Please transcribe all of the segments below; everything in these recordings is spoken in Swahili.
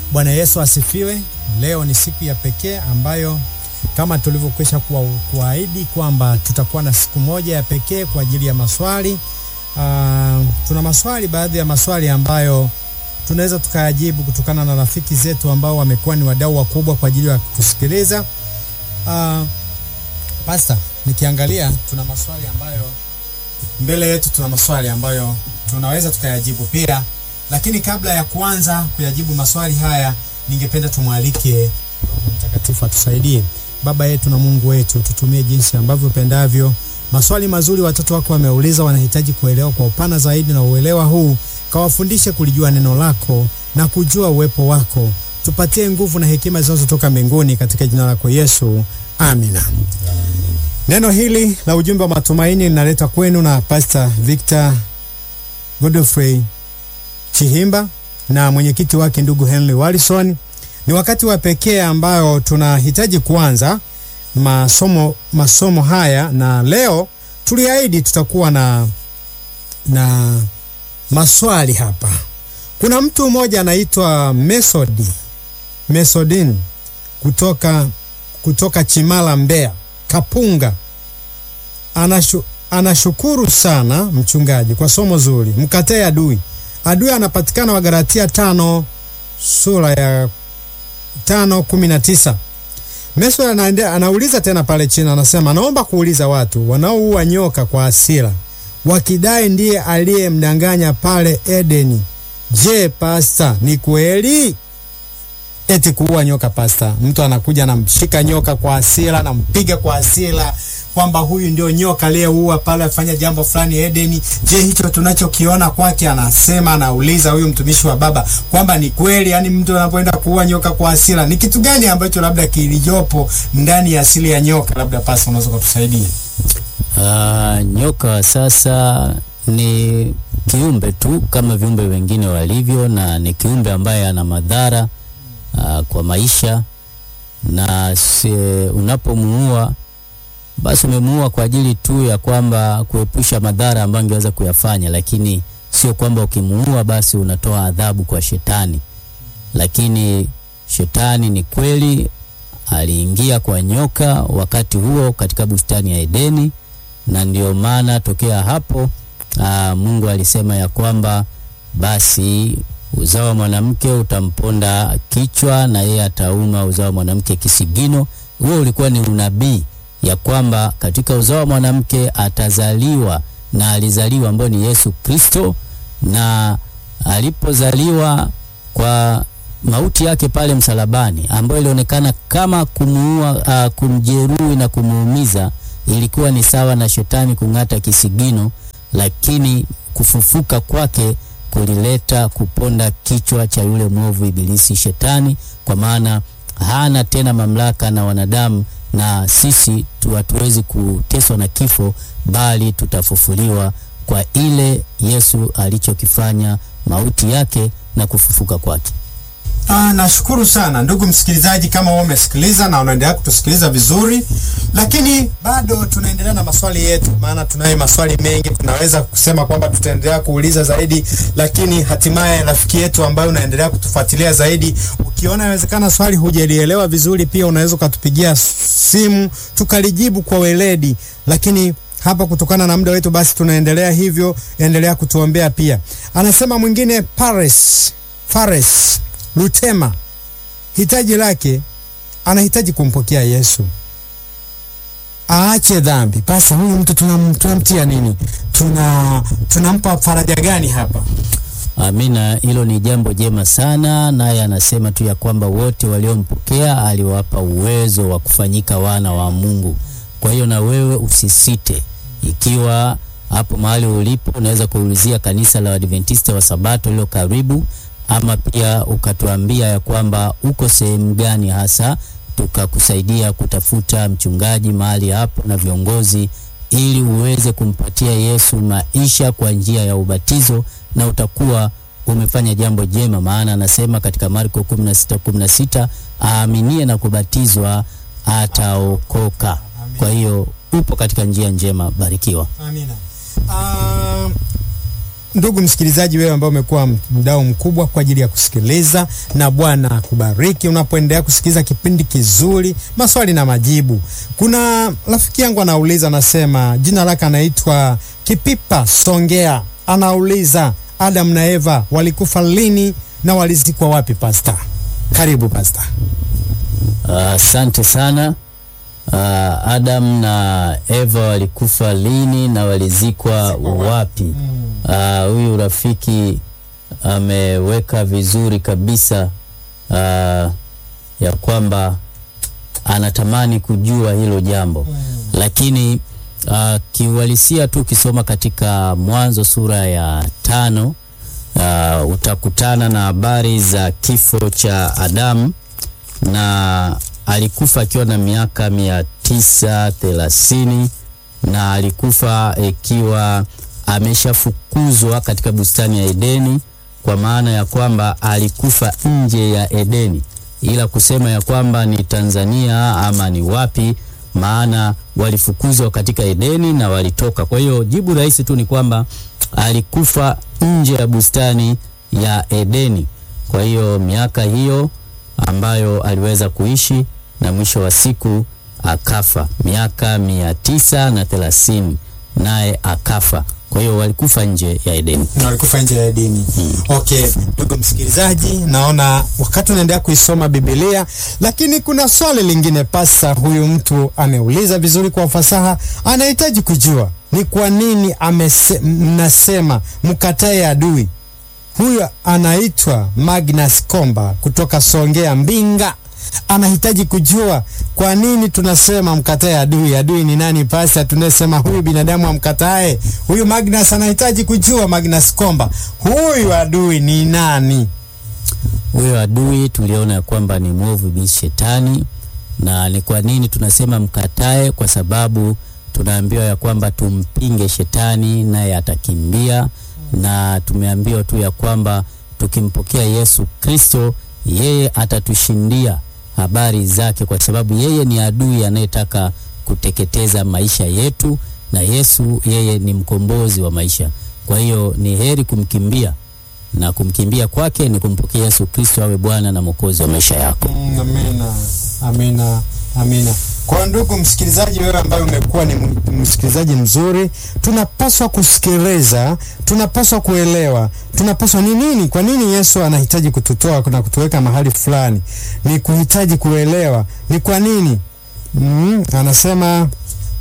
Bwana Yesu asifiwe. Leo ni siku ya pekee ambayo kama tulivyokwisha kuahidi kwamba tutakuwa na siku moja ya pekee kwa ajili ya maswali. Uh, tuna maswali, baadhi ya maswali ambayo tunaweza tukayajibu kutokana na rafiki zetu ambao wamekuwa ni wadau wakubwa kwa ajili ya kutusikiliza. Uh, Pasta, nikiangalia tuna maswali ambayo mbele yetu, tuna maswali ambayo tunaweza tukayajibu pia, lakini kabla ya kuanza kuyajibu maswali haya, ningependa tumwalike Roho Mtakatifu atusaidie. Baba yetu na Mungu wetu, tutumie jinsi ambavyo pendavyo. Maswali mazuri watoto wako wameuliza, wanahitaji kuelewa kwa upana zaidi, na uelewa huu kawafundishe kulijua neno lako na kujua uwepo wako. Tupatie nguvu na hekima zinazotoka mbinguni, katika jina lako Yesu, amina. Neno hili la ujumbe wa matumaini linaleta kwenu na Pastor Victor Godfrey Chihimba na mwenyekiti wake ndugu Henry Wallison. Ni wakati wa pekee ambao tunahitaji kuanza masomo masomo haya, na leo tuliahidi tutakuwa na na maswali hapa. Kuna mtu mmoja anaitwa Mesodi Mesodin kutoka kutoka Chimala, Mbeya, Kapunga. Anashu, anashukuru sana mchungaji kwa somo zuri. Mkatae adui. Adui anapatikana Wagalatia tano sura ya tano kumi na tisa. Meso anaendea, anauliza tena pale chini, anasema naomba kuuliza watu wanaoua nyoka kwa hasira wakidai ndiye aliyemdanganya pale Edeni. Je, pasta, ni kweli eti kuua nyoka? Pasta, mtu anakuja anamshika nyoka kwa hasira, anampiga kwa hasira kwamba huyu ndio nyoka aliyeua pale afanya jambo fulani Edeni. Je, hicho tunachokiona kwake, anasema anauliza huyu mtumishi wa Baba kwamba ni kweli, yani mtu anapoenda kuua nyoka kwa hasira, ni kitu gani ambacho labda kilijopo ndani ya asili ya nyoka? Labda pasta, unaweza kutusaidia? Uh, nyoka sasa ni kiumbe tu kama viumbe wengine walivyo, na ni kiumbe ambaye ana madhara uh, kwa maisha, na unapomuua basi umemuua kwa ajili tu ya kwamba kuepusha madhara ambayo angeweza kuyafanya, lakini sio kwamba ukimuua basi unatoa adhabu kwa shetani. Lakini shetani ni kweli aliingia kwa nyoka wakati huo katika bustani ya Edeni, na ndio maana tokea hapo aa, Mungu alisema ya kwamba basi uzao wa mwanamke utamponda kichwa na yeye atauma uzao wa mwanamke kisigino. Huo ulikuwa ni unabii ya kwamba katika uzao wa mwanamke atazaliwa na alizaliwa ambayo ni Yesu Kristo, na alipozaliwa kwa mauti yake pale msalabani ambayo ilionekana kama kumuua, uh, kumjeruhi na kumuumiza, ilikuwa ni sawa na shetani kung'ata kisigino, lakini kufufuka kwake kulileta kuponda kichwa cha yule mwovu Ibilisi Shetani, kwa maana hana tena mamlaka na wanadamu na sisi tu hatuwezi kuteswa na kifo, bali tutafufuliwa kwa ile Yesu alichokifanya, mauti yake na kufufuka kwake. Ah, nashukuru sana ndugu msikilizaji, kama wewe umesikiliza na unaendelea kutusikiliza vizuri, lakini bado tunaendelea na maswali yetu, maana tunayo maswali mengi. Tunaweza kusema kwamba tutaendelea kuuliza zaidi, lakini hatimaye rafiki yetu ambayo unaendelea kutufuatilia zaidi, ukiona inawezekana swali hujalielewa vizuri, pia unaweza ukatupigia simu tukalijibu kwa weledi, lakini hapa kutokana na muda wetu, basi tunaendelea hivyo. Endelea kutuombea pia. Anasema mwingine Paris Fares Lutema, hitaji lake anahitaji kumpokea Yesu, aache dhambi. Pasa huyu mtu tunamtia nini? Tuna tunampa faraja gani hapa? Amina, hilo ni jambo jema sana. Naye anasema tu ya kwamba wote waliompokea aliwapa uwezo wa kufanyika wana wa Mungu. Kwa hiyo na wewe usisite, ikiwa hapo mahali ulipo, unaweza kuulizia kanisa la Adventista wa Sabato lilo karibu ama pia ukatuambia ya kwamba uko sehemu gani hasa, tukakusaidia kutafuta mchungaji mahali hapo na viongozi, ili uweze kumpatia Yesu maisha kwa njia ya ubatizo, na utakuwa umefanya jambo jema, maana anasema katika Marko 16:16 aaminie na kubatizwa ataokoka. Kwa hiyo upo katika njia njema, barikiwa. Amina. Uh, ndugu msikilizaji, wewe ambao umekuwa mdau mkubwa kwa ajili ya kusikiliza, na Bwana akubariki unapoendelea kusikiliza kipindi kizuri, maswali na majibu. Kuna rafiki yangu anauliza, anasema jina lake anaitwa Kipipa Songea, anauliza Adam na Eva walikufa lini na walizikwa wapi? Pasta, karibu pasta. Asante sana. Uh, Adam na Eva walikufa lini na walizikwa wapi? Ah, Huyu rafiki ameweka vizuri kabisa ah, ya kwamba anatamani kujua hilo jambo lakini uh, kiuhalisia tu ukisoma katika Mwanzo sura ya tano uh, utakutana na habari za kifo cha Adamu na alikufa akiwa na miaka mia tisa thelathini na alikufa ikiwa ameshafukuzwa katika bustani ya Edeni, kwa maana ya kwamba alikufa nje ya Edeni, ila kusema ya kwamba ni Tanzania ama ni wapi, maana walifukuzwa katika Edeni na walitoka. Kwa hiyo jibu rahisi tu ni kwamba alikufa nje ya bustani ya Edeni. Kwa hiyo miaka hiyo ambayo aliweza kuishi na mwisho wa siku akafa miaka mia tisa na thelathini naye akafa. Kwa hiyo walikufa nje ya Edeni. na walikufa nje ya Edeni. Okay, ndugu msikilizaji, naona wakati unaendelea kuisoma Biblia, lakini kuna swali lingine pasa, huyu mtu ameuliza vizuri kwa ufasaha, anahitaji kujua ni kwa nini amese, mnasema mkatae adui. Huyu anaitwa Magnus Komba kutoka Songea Mbinga. Anahitaji kujua kwa nini tunasema mkatae adui. Adui ni nani pasa? Tunasema huyu binadamu amkatae. Huyu Magnus anahitaji kujua, Magnus Komba, huyu adui ni nani? Huyo adui tuliona ya kwamba ni mwovu bi shetani. Na ni kwa nini tunasema mkatae? Kwa sababu tunaambiwa ya kwamba tumpinge shetani naye atakimbia, na tumeambiwa tu ya kwamba tukimpokea Yesu Kristo yeye atatushindia habari zake, kwa sababu yeye ni adui anayetaka kuteketeza maisha yetu, na Yesu yeye ni mkombozi wa maisha. Kwa hiyo ni heri kumkimbia na kumkimbia kwake ni kumpokea Yesu Kristo awe Bwana na Mwokozi wa maisha yako. Mm, Amina, amina, amina. Kwa ndugu msikilizaji, wewe ambaye umekuwa ni m- msikilizaji mzuri, tunapaswa kusikiliza, tunapaswa kuelewa, tunapaswa ni nini, kwa nini Yesu anahitaji kututoa na kutuweka mahali fulani, ni kuhitaji kuelewa ni kwa nini. Mm, anasema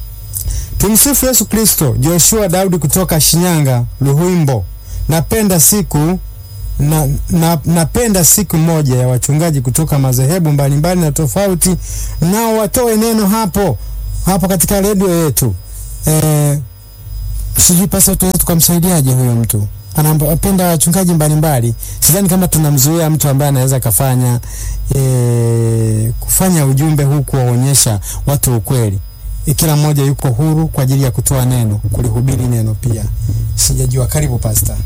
tumsifu Yesu Kristo. Joshua Daudi kutoka Shinyanga, Luhimbo. Napenda siku na, na, napenda siku moja ya wachungaji kutoka madhehebu mbalimbali na tofauti, nao watoe neno hapo hapo katika redio yetu. Eh, sijui pasa tunaweza tukamsaidiaje huyo mtu anapenda wachungaji mbalimbali. Sidhani kama tunamzuia mtu ambaye anaweza kafanya eh, kufanya ujumbe huu kuwaonyesha watu ukweli. Eh, Kila mmoja yuko huru kwa ajili ya kutoa neno, kulihubiri neno pia. Sijajua. Karibu pasta.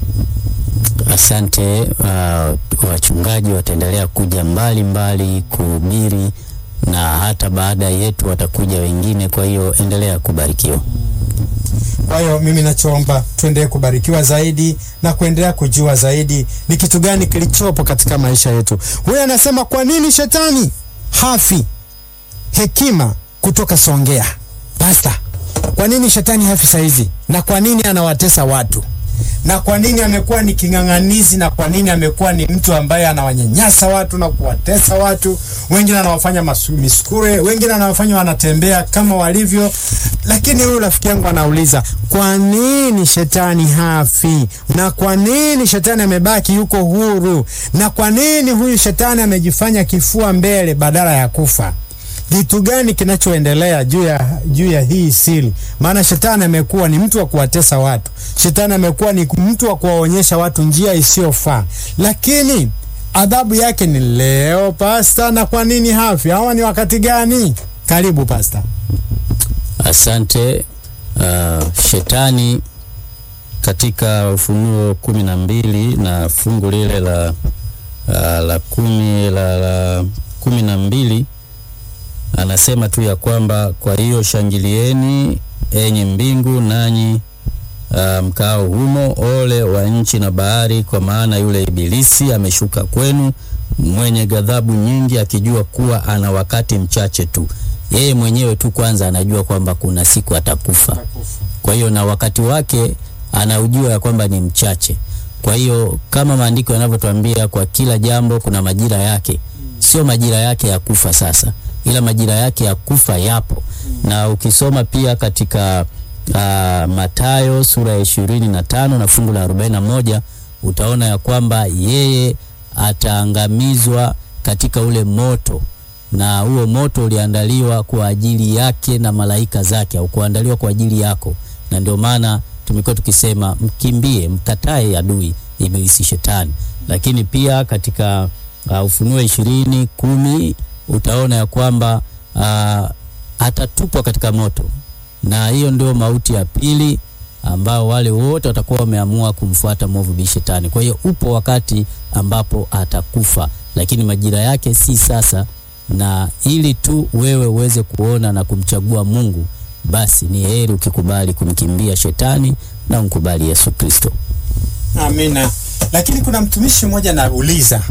Asante. Uh, wachungaji wataendelea kuja mbali mbali kuhubiri na hata baada yetu watakuja wengine, kwa hiyo endelea kubarikiwa. Kwa hiyo mimi nachoomba tuendelee kubarikiwa zaidi na kuendelea kujua zaidi ni kitu gani kilichopo katika maisha yetu. Huyu anasema kwa nini shetani hafi? Hekima kutoka Songea. Pasta, kwa nini shetani hafi saizi na kwa nini anawatesa watu na kwa nini amekuwa ni king'ang'anizi na kwa nini amekuwa ni mtu ambaye anawanyanyasa watu na kuwatesa watu, wengine anawafanya masu- misukure, wengine anawafanya wanatembea kama walivyo. Lakini huyu rafiki yangu anauliza kwa nini shetani hafi na kwa nini shetani amebaki yuko huru na kwa nini huyu shetani amejifanya kifua mbele badala ya kufa kitu gani kinachoendelea juu ya juu ya hii siri? Maana shetani amekuwa ni mtu wa kuwatesa watu, shetani amekuwa ni mtu wa kuwaonyesha watu njia isiyofaa, lakini adhabu yake ni leo pasta. Na kwa nini hafi? Hawa ni wakati gani? Karibu pasta. Asante. Uh, shetani katika Ufunuo kumi na mbili na fungu lile la, uh, la kumi la, la kumi na mbili anasema tu ya kwamba kwa hiyo shangilieni enyi mbingu, nanyi uh, mkao humo. Ole wa nchi na bahari, kwa maana yule ibilisi ameshuka kwenu mwenye ghadhabu nyingi, akijua kuwa ana wakati mchache tu. Yeye mwenyewe tu kwanza anajua kwamba kuna siku atakufa, kwa hiyo na wakati wake anaujua ya kwamba ni mchache. Kwa hiyo kama maandiko yanavyotuambia, kwa kila jambo kuna majira yake, sio majira yake ya kufa sasa, ila majira yake ya kufa yapo. Na ukisoma pia katika uh, Mathayo sura ya ishirini na tano na fungu la arobaini na moja utaona ya kwamba yeye ataangamizwa katika ule moto, na huo moto uliandaliwa kwa ajili yake na malaika zake, au kuandaliwa kwa ajili yako, na ndio maana tumekuwa tukisema mkimbie, mkatae adui ibilisi shetani. Lakini pia katika uh, Ufunuo ishirini kumi utaona ya kwamba uh, atatupwa katika moto, na hiyo ndio mauti ya pili ambao wale wote watakuwa wameamua kumfuata mwovu bi shetani. Kwa hiyo upo wakati ambapo atakufa, lakini majira yake si sasa, na ili tu wewe uweze kuona na kumchagua Mungu, basi ni heri ukikubali kumkimbia shetani na umkubali Yesu Kristo. Amina. Lakini kuna mtumishi mmoja anauliza,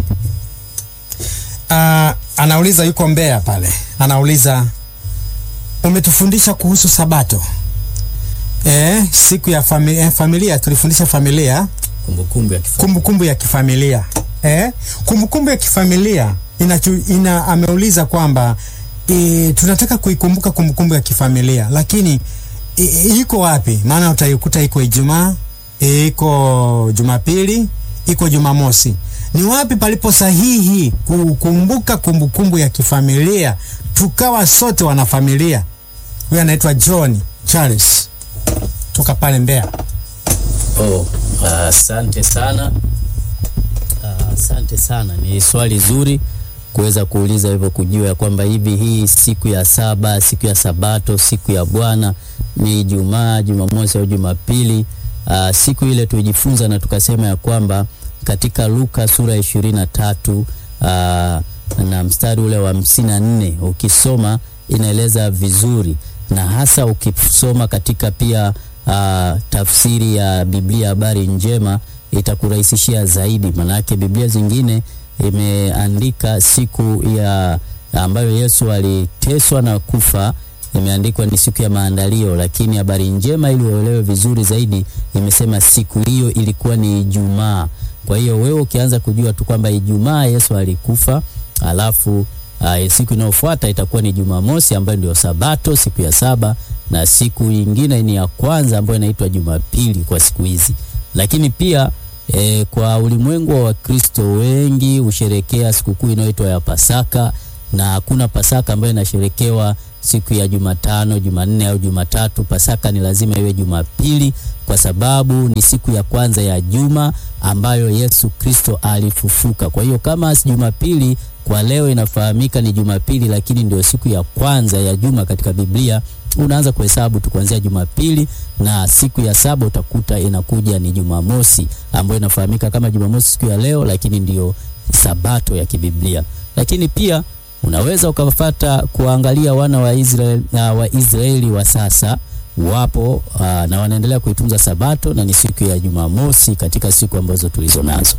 uh, anauliza yuko Mbeya pale, anauliza umetufundisha kuhusu Sabato eh, siku ya familia, eh, familia tulifundisha familia Kumbukumbu ya kifo. kumbukumbu ya kifamilia eh? kumbukumbu ya kifamilia inachu, ina, ameuliza kwamba e, tunataka kuikumbuka kumbukumbu ya kifamilia lakini e, e, iko wapi? Maana utaikuta iko Ijumaa, e, iko Jumapili, iko Jumamosi. Ni wapi palipo sahihi kukumbuka kumbukumbu ya kifamilia tukawa sote wanafamilia? Huyu anaitwa John Charles toka pale Mbeya. Oh, asante sana. Ah, Asante sana, ni swali zuri kuweza kuuliza hivyo, kujua ya kwamba hivi hii siku ya saba, siku ya Sabato, siku ya Bwana ni Ijumaa, Jumamosi au Jumapili. Ah, siku ile tujifunza na tukasema ya kwamba katika Luka sura ya ishirini na tatu ah, na mstari ule wa hamsini na nne ukisoma inaeleza vizuri, na hasa ukisoma katika pia ah, tafsiri ya Biblia habari njema itakurahisishia zaidi, manake Biblia zingine imeandika siku ya ambayo Yesu aliteswa na kufa imeandikwa ni siku ya maandalio, lakini habari njema ili uelewe vizuri zaidi imesema siku hiyo ilikuwa ni Ijumaa. Kwa hiyo wewe ukianza kujua tu kwamba Ijumaa Yesu alikufa, alafu uh, siku inayofuata itakuwa ni Jumamosi ambayo ndio Sabato, siku ya saba, na siku nyingine ni ya kwanza ambayo inaitwa Jumapili kwa siku hizi. Lakini pia e, kwa ulimwengu wa Wakristo wengi husherekea sikukuu inayoitwa ya Pasaka, na hakuna Pasaka ambayo inasherekewa siku ya Jumatano, Jumanne au Jumatatu. Pasaka ni lazima iwe Jumapili kwa sababu ni siku ya kwanza ya juma ambayo Yesu Kristo alifufuka. Kwa hiyo kama si Jumapili kwa leo inafahamika ni Jumapili, lakini ndio siku ya kwanza ya juma katika Biblia, unaanza kuhesabu tu kuanzia Jumapili na siku ya saba utakuta inakuja ni Jumamosi ambayo inafahamika kama Jumamosi siku ya leo, lakini ndio sabato ya kibiblia. Lakini pia unaweza ukafata kuangalia wana wa Israeli na Waisraeli wa sasa wapo uh, na wanaendelea kuitunza sabato na ni siku ya Jumamosi katika siku ambazo tulizo nazo.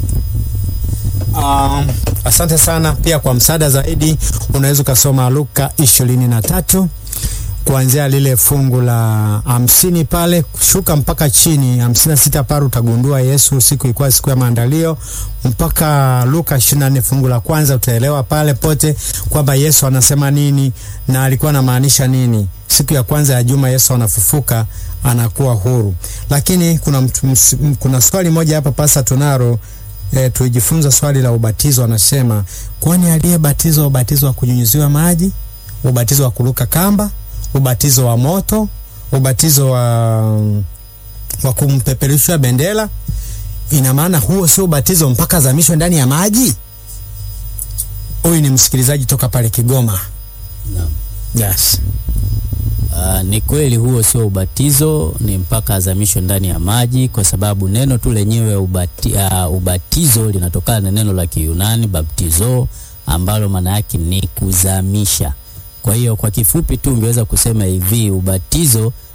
Um, asante sana pia kwa msaada zaidi unaweza ukasoma Luka ishirini na tatu kuanzia lile fungu la hamsini pale kushuka mpaka chini hamsini na sita pale utagundua Yesu siku ilikuwa siku ya maandalio mpaka Luka ishirini na nne fungu la kwanza utaelewa pale pote kwamba Yesu anasema nini na alikuwa anamaanisha nini. Siku ya kwanza ya juma Yesu anafufuka anakuwa huru, lakini kuna, mtu, ms, kuna swali moja hapa pasa tunaro E, tuijifunza swali la ubatizo. Anasema, kwani aliyebatizwa ubatizo wa kunyunyiziwa maji, ubatizo wa kuruka kamba, ubatizo wa moto, ubatizo wa, wa kumpeperushia bendera, ina maana huo sio ubatizo mpaka azamishwe ndani ya maji? Huyu ni msikilizaji toka pale Kigoma. Naam. Yes. Uh, ni kweli huo sio ubatizo, ni mpaka azamishwe ndani ya maji, kwa sababu neno tu lenyewe ubati, uh, ubatizo linatokana na neno la Kiyunani baptizo, ambalo maana yake ni kuzamisha. Kwa hiyo kwa kifupi tu ungeweza kusema hivi, ubatizo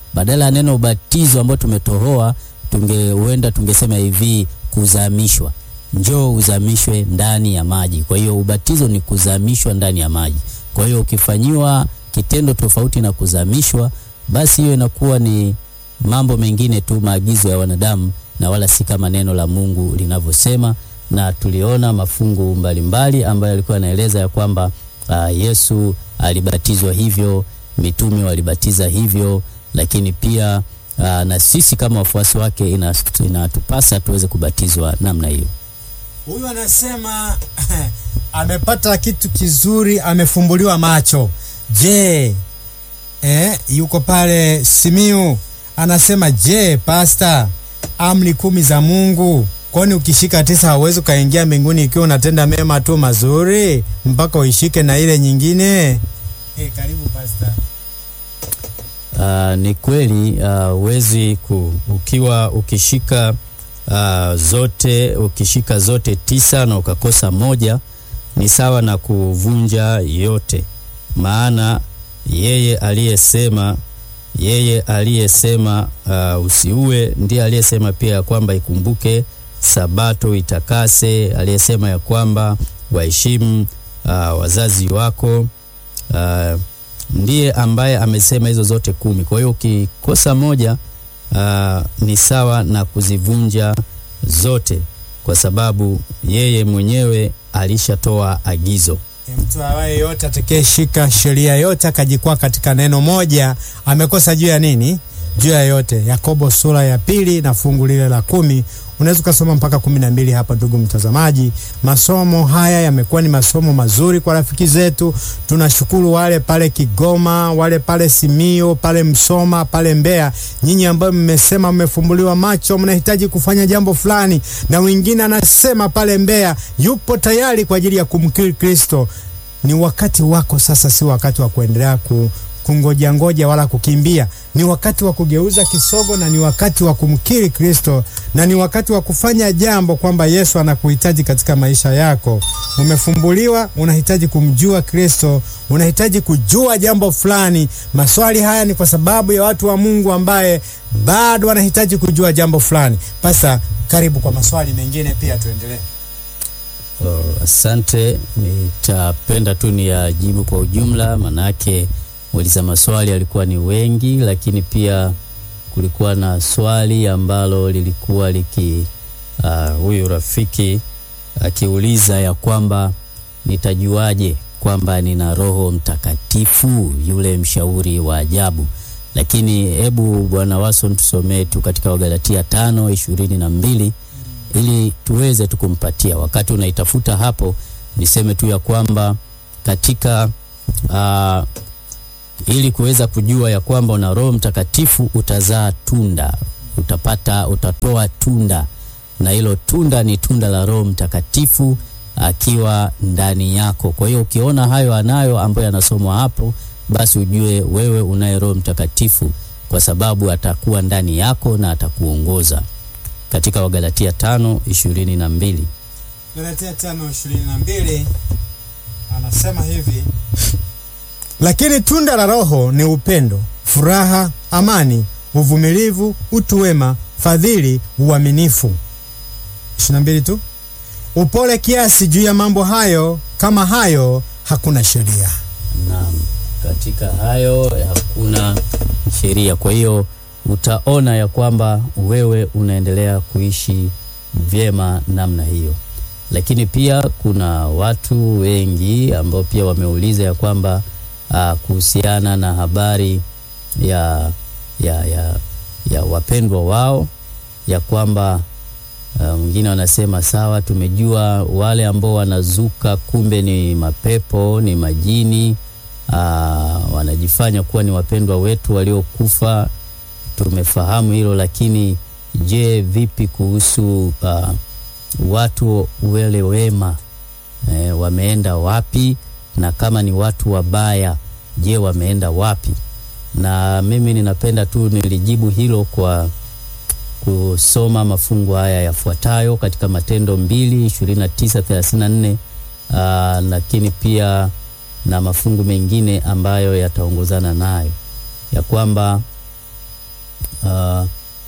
badala ya neno ubatizo ambao tumetohoa tunge huenda tungesema hivi kuzamishwa njoo uzamishwe ndani ya maji kwa hiyo ubatizo ni kuzamishwa ndani ya maji kwa hiyo ukifanyiwa kitendo tofauti na kuzamishwa basi hiyo inakuwa ni mambo mengine tu maagizo ya wanadamu na wala si kama neno la mungu linavyosema na tuliona mafungu mbalimbali ambayo alikuwa yanaeleza ya kwamba uh, yesu alibatizwa hivyo mitume walibatiza hivyo lakini pia uh, na sisi kama wafuasi wake ina- inatupasa tuweze kubatizwa namna hiyo Huyu anasema amepata kitu kizuri, amefumbuliwa macho. Je, eh, yuko pale Simiu anasema, je, pasta, amri kumi za Mungu kwani ukishika tisa hauwezi ukaingia mbinguni ikiwa unatenda mema tu mazuri mpaka uishike na ile nyingine? Eh, karibu pasta. Uh, ni kweli huwezi ku ukiwa ukishika uh, zote ukishika zote tisa na ukakosa moja ni sawa na kuvunja yote, maana yeye aliyesema yeye aliyesema uh, usiue ndiye aliyesema pia ya kwamba ikumbuke sabato itakase, aliyesema ya kwamba waheshimu uh, wazazi wako uh, ndiye ambaye amesema hizo zote kumi. Kwa hiyo ukikosa moja uh, ni sawa na kuzivunja zote, kwa sababu yeye mwenyewe alishatoa agizo. Mtu awaye yote atakayeshika sheria yote akajikwaa katika neno moja amekosa juu ya nini? Juu ya yote. Yakobo sura ya pili na fungu lile la kumi unaweza ukasoma mpaka kumi na mbili hapa. Ndugu mtazamaji, masomo haya yamekuwa ni masomo mazuri kwa rafiki zetu. Tunashukuru wale pale Kigoma, wale pale Simio, pale Msoma, pale Mbeya, nyinyi ambayo mmesema mmefumbuliwa macho, mnahitaji kufanya jambo fulani, na wengine anasema pale Mbeya yupo tayari kwa ajili ya kumkiri Kristo. Ni wakati wako sasa, si wakati wa kuendelea ku kungoja ngoja wala kukimbia. Ni wakati wa kugeuza kisogo na ni wakati wa kumkiri Kristo na ni wakati wa kufanya jambo kwamba Yesu anakuhitaji katika maisha yako. Umefumbuliwa, unahitaji kumjua Kristo, unahitaji kujua jambo fulani. Maswali haya ni kwa sababu ya watu wa Mungu ambaye bado wanahitaji kujua jambo fulani. Pasa, karibu kwa maswali mengine pia, tuendelee. Oh, asante. Nitapenda tu ni yajibu kwa ujumla, manake muuliza maswali alikuwa ni wengi, lakini pia kulikuwa na swali ambalo lilikuwa liki uh, huyu rafiki akiuliza ya kwamba nitajuaje kwamba nina Roho Mtakatifu, yule mshauri wa ajabu. Lakini hebu Bwana Wason tusomee tu katika Wagalatia tano ishirini na mbili ili tuweze tukumpatia. Wakati unaitafuta hapo, niseme tu ya kwamba katika uh, ili kuweza kujua ya kwamba una Roho Mtakatifu utazaa tunda, utapata utatoa tunda, na hilo tunda ni tunda la Roho Mtakatifu akiwa ndani yako. Kwa hiyo ukiona hayo anayo ambayo yanasomwa hapo, basi ujue wewe unaye Roho Mtakatifu, kwa sababu atakuwa ndani yako na atakuongoza katika Wagalatia tano ishirini na mbili. Galatia tano ishirini na mbili anasema hivi lakini tunda la Roho ni upendo, furaha, amani, uvumilivu, utu wema, fadhili, uaminifu. ishirini na mbili tu, upole kiasi. Juu ya mambo hayo kama hayo hakuna sheria. Naam, katika hayo hakuna sheria. Kwa hiyo utaona ya kwamba wewe unaendelea kuishi vyema namna hiyo. Lakini pia kuna watu wengi ambao pia wameuliza ya kwamba uh, kuhusiana na habari ya, ya, ya, ya wapendwa wao ya kwamba mwingine uh, wanasema sawa, tumejua wale ambao wanazuka kumbe ni mapepo, ni majini uh, wanajifanya kuwa ni wapendwa wetu waliokufa. Tumefahamu hilo, lakini je, vipi kuhusu uh, watu wale wema eh, wameenda wapi? Na kama ni watu wabaya, je, wameenda wapi? Na mimi ninapenda tu nilijibu hilo kwa kusoma mafungu haya yafuatayo katika Matendo mbili ishirini na tisa thelathini na nne lakini pia na mafungu mengine ambayo yataongozana nayo ya kwamba uh,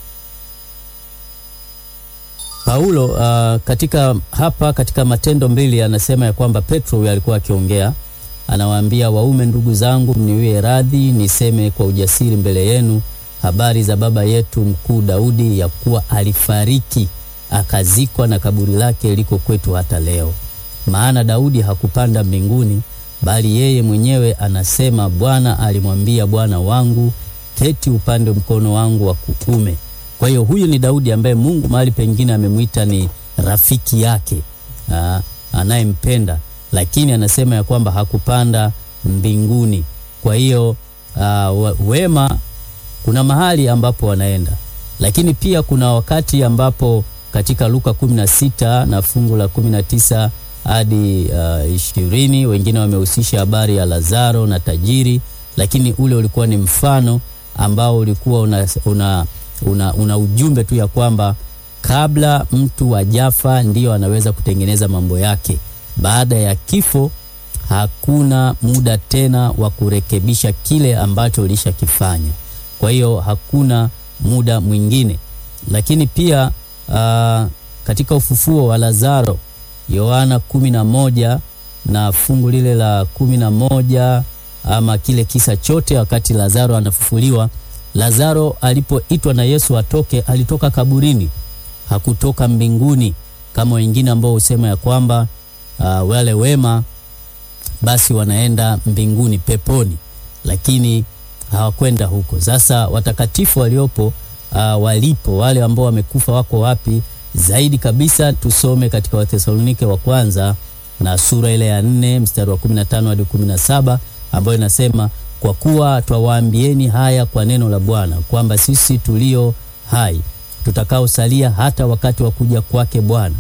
Paulo uh, katika hapa katika Matendo mbili anasema ya kwamba Petro huyo alikuwa akiongea, anawaambia waume, ndugu zangu, mniwie radhi niseme kwa ujasiri mbele yenu habari za baba yetu mkuu Daudi, ya kuwa alifariki akazikwa na kaburi lake liko kwetu hata leo. Maana Daudi hakupanda mbinguni, bali yeye mwenyewe anasema, Bwana alimwambia Bwana wangu, keti upande mkono wangu wa kuume. Kwa hiyo huyu ni Daudi ambaye Mungu mahali pengine amemwita ni rafiki yake aa, anayempenda, lakini anasema ya kwamba hakupanda mbinguni. Kwa hiyo aa, wema kuna mahali ambapo wanaenda, lakini pia kuna wakati ambapo katika Luka 16 na fungu la 19 hadi uh, ishirini, wengine wamehusisha habari ya Lazaro na tajiri, lakini ule ulikuwa ni mfano ambao ulikuwa una, una, una, una ujumbe tu ya kwamba kabla mtu ajafa ndiyo anaweza kutengeneza mambo yake. Baada ya kifo hakuna muda tena wa kurekebisha kile ambacho ulishakifanya. Kwa hiyo hakuna muda mwingine, lakini pia uh, katika ufufuo wa Lazaro Yohana kumi na moja na fungu lile la kumi na moja ama kile kisa chote, wakati Lazaro anafufuliwa. Lazaro alipoitwa na Yesu atoke, alitoka kaburini, hakutoka mbinguni kama wengine ambao husema ya kwamba uh, wale wema basi wanaenda mbinguni peponi, lakini hawakwenda huko. Sasa watakatifu waliopo uh, walipo wale ambao wamekufa wako wapi? Zaidi kabisa tusome katika Wathesalonike wa kwanza na sura ile ya nne mstari wa 15 hadi 17, ambayo inasema kwa kuwa twawaambieni haya kwa neno la Bwana, kwamba sisi tulio hai tutakaosalia hata wakati wa kuja kwake Bwana,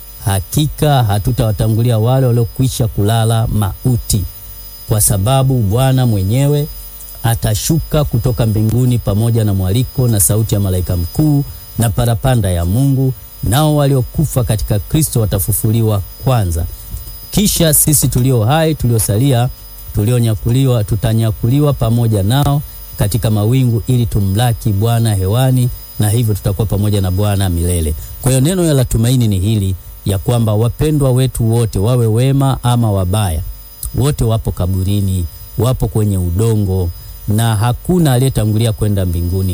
hakika hatutawatangulia wale waliokwisha kulala mauti, kwa sababu Bwana mwenyewe atashuka kutoka mbinguni pamoja na mwaliko na sauti ya malaika mkuu na parapanda ya Mungu, nao waliokufa katika Kristo watafufuliwa kwanza. Kisha sisi tulio hai tuliosalia, tulionyakuliwa, tutanyakuliwa pamoja nao katika mawingu, ili tumlaki Bwana hewani, na hivyo tutakuwa pamoja na Bwana milele. Kwa hiyo neno la tumaini ni hili ya kwamba wapendwa wetu wote, wawe wema ama wabaya, wote wapo kaburini, wapo kwenye udongo, na hakuna aliyetangulia kwenda mbinguni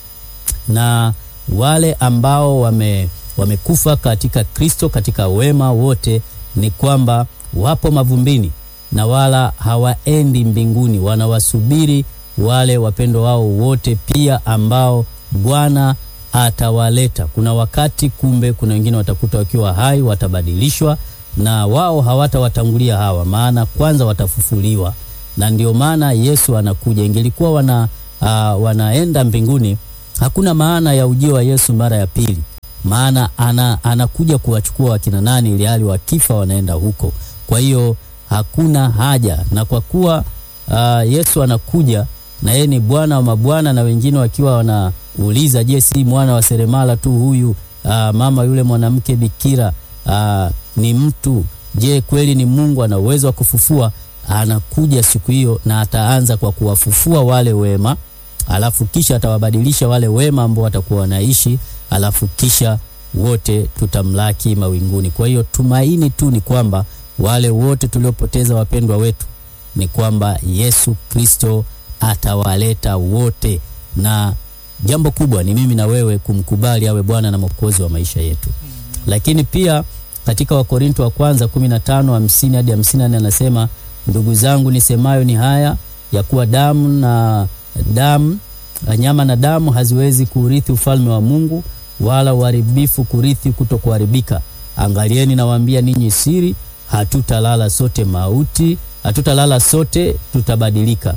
na wale ambao wame wamekufa katika Kristo katika wema wote, ni kwamba wapo mavumbini na wala hawaendi mbinguni, wanawasubiri wale wapendwa wao wote pia ambao Bwana atawaleta. Kuna wakati kumbe, kuna wengine watakuta wakiwa hai, watabadilishwa na wao hawatawatangulia hawa, maana kwanza watafufuliwa, na ndio maana Yesu anakuja. Ingelikuwa wana, uh, wanaenda mbinguni hakuna maana ya ujio wa Yesu mara ya pili, maana ana, anakuja kuwachukua wakina nani, ili hali wakifa wanaenda huko. Kwa hiyo hakuna haja, na kwa kuwa uh, Yesu anakuja na yeye ni Bwana wa mabwana, na wengine wakiwa wanauliza, je, si mwana wa seremala tu huyu? Uh, mama yule mwanamke bikira uh, ni mtu? Je, kweli ni Mungu? Ana uwezo wa kufufua. Anakuja siku hiyo na ataanza kwa kuwafufua wale wema alafu kisha atawabadilisha wale wema ambao watakuwa wanaishi, alafu kisha wote tutamlaki mawinguni. Kwa hiyo tumaini tu ni kwamba wale wote tuliopoteza wapendwa wetu, ni kwamba Yesu Kristo atawaleta wote, na jambo kubwa ni mimi na wewe kumkubali awe Bwana na Mwokozi wa maisha yetu. Lakini pia katika Wakorinto wa kwanza 15:50 hadi 54 anasema, ndugu zangu, nisemayo ni haya ya kuwa damu na damu nyama na damu haziwezi kurithi ufalme wa Mungu, wala uharibifu kurithi kutokuharibika. Angalieni, nawaambia ninyi siri, hatutalala sote mauti, hatutalala sote, tutabadilika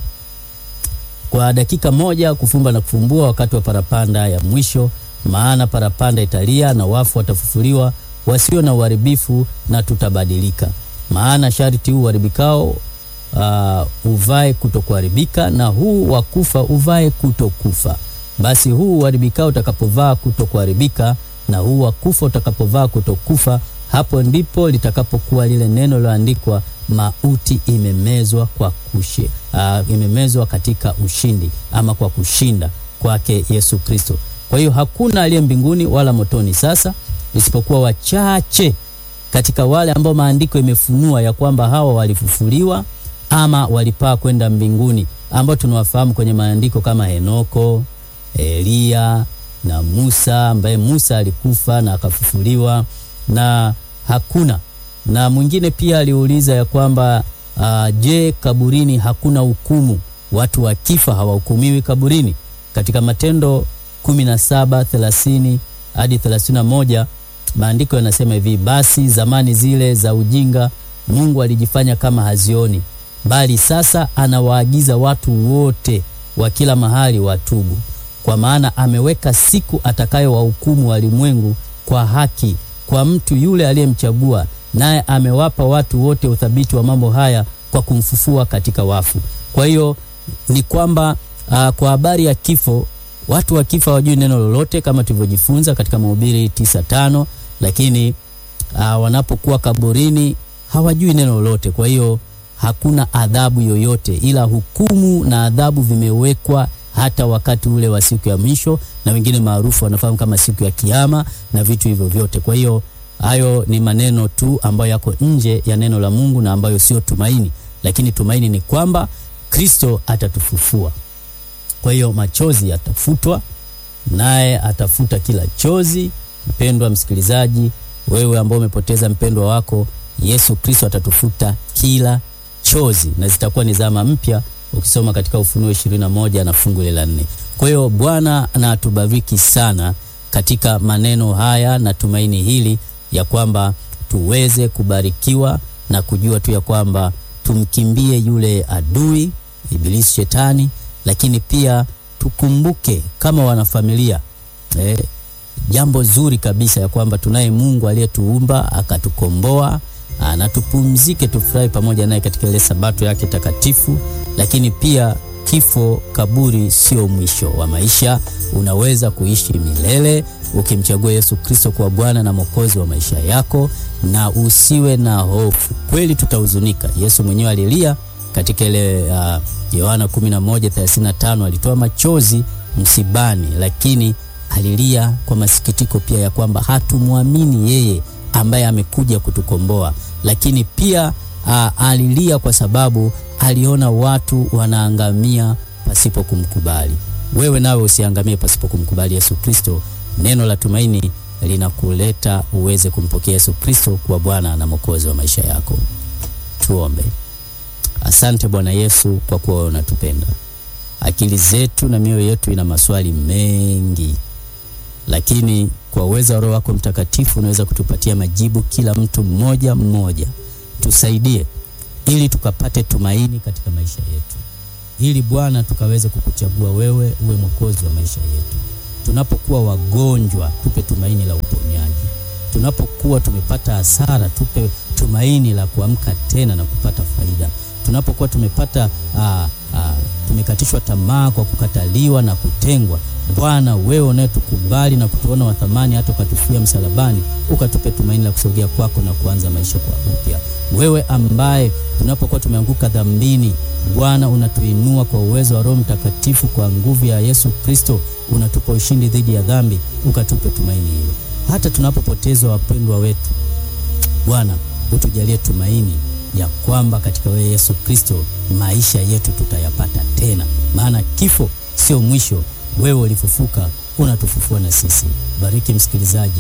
kwa dakika moja, kufumba na kufumbua, wakati wa parapanda ya mwisho. Maana parapanda italia na wafu watafufuliwa, wasio na uharibifu, na tutabadilika. Maana sharti huu uharibikao Uh, uvae kutokuharibika na huu wa kufa uvae kutokufa. Basi huu uharibikao utakapovaa kutokuharibika na huu wa kufa utakapovaa kutokufa, hapo ndipo litakapokuwa lile neno liloandikwa, mauti imemezwa kwa kushe, uh, imemezwa katika ushindi ama kwa kushinda. kwake Yesu Kristo. Kwa hiyo hakuna aliye mbinguni wala motoni sasa isipokuwa wachache katika wale ambao maandiko imefunua ya kwamba hawa walifufuliwa ama walipaa kwenda mbinguni, ambao tunawafahamu kwenye maandiko kama Henoko, Eliya na Musa, ambaye Musa alikufa na akafufuliwa, na hakuna na mwingine pia aliuliza ya kwamba uh, je, kaburini hakuna hukumu? Watu wakifa hawahukumiwi kaburini? Katika Matendo 17 30 hadi 31 maandiko yanasema hivi: basi zamani zile za ujinga Mungu alijifanya kama hazioni, bali sasa anawaagiza watu wote wa kila mahali watubu, kwa maana ameweka siku atakayowahukumu walimwengu kwa haki kwa mtu yule aliyemchagua, naye amewapa watu wote uthabiti wa mambo haya kwa kumfufua katika wafu. Kwa hiyo ni kwamba uh, kwa habari ya kifo watu wakifa hawajui neno lolote kama tulivyojifunza katika Mhubiri tisa tano, lakini uh, wanapokuwa kaburini hawajui neno lolote. Kwa hiyo hakuna adhabu yoyote, ila hukumu na adhabu vimewekwa hata wakati ule wa siku ya mwisho, na wengine maarufu wanafahamu kama siku ya Kiyama na vitu hivyo vyote. Kwa hiyo hayo ni maneno tu ambayo yako nje ya neno la Mungu na ambayo sio tumaini, lakini tumaini ni kwamba Kristo atatufufua. Kwa hiyo machozi yatafutwa, naye atafuta kila chozi. Mpendwa msikilizaji, wewe ambao umepoteza mpendwa wako, Yesu Kristo atatufuta kila chozi na zitakuwa ni zama mpya, ukisoma katika Ufunuo ishirini na moja na fungu la nne. Kwa hiyo Bwana na atubariki sana katika maneno haya na tumaini hili ya kwamba tuweze kubarikiwa na kujua tu ya kwamba tumkimbie yule adui Ibilisi Shetani, lakini pia tukumbuke kama wanafamilia eh, jambo zuri kabisa ya kwamba tunaye Mungu aliyetuumba akatukomboa, na tupumzike, tufurahi pamoja naye katika ile sabato yake takatifu. Lakini pia kifo, kaburi sio mwisho wa maisha. Unaweza kuishi milele ukimchagua Yesu Kristo kuwa Bwana na Mwokozi wa maisha yako, na usiwe na hofu. Kweli tutahuzunika. Yesu mwenyewe alilia katika ile uh, Yohana 11:35 alitoa machozi msibani, lakini alilia kwa masikitiko pia ya kwamba hatumwamini yeye ambaye amekuja kutukomboa. Lakini pia uh, alilia kwa sababu aliona watu wanaangamia pasipo kumkubali. Wewe nawe usiangamie pasipo kumkubali Yesu Kristo. Neno la tumaini linakuleta uweze kumpokea Yesu Kristo kuwa Bwana na Mwokozi wa maisha yako. Tuombe. Asante Bwana Yesu kwa kuwa unatupenda. Akili zetu na mioyo yetu ina maswali mengi, lakini kwa uwezo wa Roho wako Mtakatifu unaweza kutupatia majibu, kila mtu mmoja mmoja. Tusaidie ili tukapate tumaini katika maisha yetu, ili Bwana tukaweze kukuchagua wewe uwe mwokozi wa maisha yetu. Tunapokuwa wagonjwa, tupe tumaini la uponyaji. Tunapokuwa tumepata hasara, tupe tumaini la kuamka tena na kupata faida. Tunapokuwa tumepata aa, aa, tumekatishwa tamaa kwa kukataliwa na kutengwa, Bwana wewe unayetukubali na kutuona wa thamani hata ukatufia msalabani, ukatupe tumaini la kusogea kwako na kuanza maisha kwa upya. Wewe ambaye tunapokuwa tumeanguka dhambini, Bwana unatuinua kwa uwezo wa Roho Mtakatifu, kwa nguvu ya Yesu Kristo unatupa ushindi dhidi ya dhambi, ukatupe tumaini hilo. Hata tunapopotezwa wapendwa wetu, Bwana utujalie tumaini ya kwamba katika wewe Yesu Kristo maisha yetu tutayapata tena, maana kifo sio mwisho. Wewe ulifufuka, unatufufua na sisi. Bariki msikilizaji